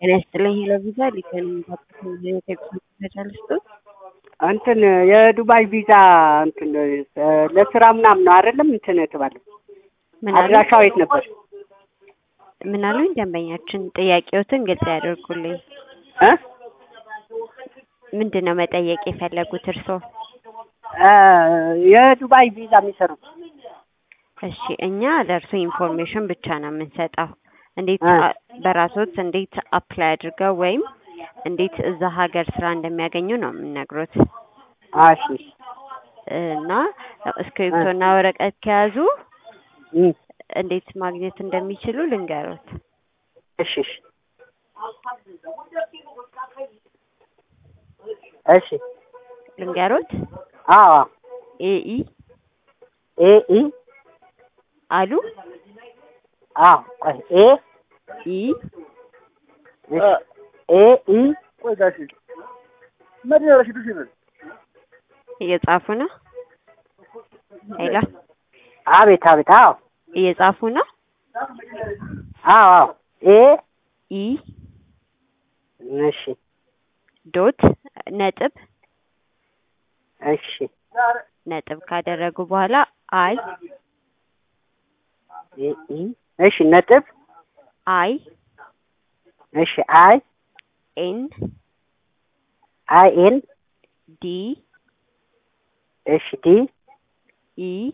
ጤና ይስጥልኝ ሄሎ ቪዛ ሊከን ቴክስ ስፔሻሊስቱ እንትን የዱባይ ቪዛ እንትን ለስራ ምናምን ነው አይደለም? እንትን የተባለው ምን አሉ አድራሻው የት ነበር? ምን አሉኝ? ደንበኛችን ጥያቄዎትን ግልጽ ያደርጉልኝ። እ ምንድን ነው መጠየቅ የፈለጉት እርስዎ? እ የዱባይ ቪዛ የሚሰሩት እሺ እኛ ለእርሶ ኢንፎርሜሽን ብቻ ነው የምንሰጠው። እንዴት እ አ- በራስዎት እንዴት አፕላይ አድርገው ወይም እንዴት እዛ ሀገር ስራ እንደሚያገኙ ነው የምንነግሮት እሺ እና እስክሪፕቶ እና ወረቀት ከያዙ እ እንዴት ማግኘት እንደሚችሉ ልንገሮት። እሺ እሺ እሺ ልንገሮት አዎ ኤኢ ኤ ኢ አሉ አዎ ቆይ ኤ ኢ እሺ ኤ ኢ እየጻፉ ነው። ሄሎ አቤት አቤት አዎ እየጻፉ ነው። አዎ አዎ ኤ ኢ እሺ ዶት ነጥብ እሺ ነጥብ ካደረጉ በኋላ አይ ኤ ኢ እሺ ነጥብ አይ እሺ አይ ኤን አይ ኤን ዲ እሺ ዲ ኢ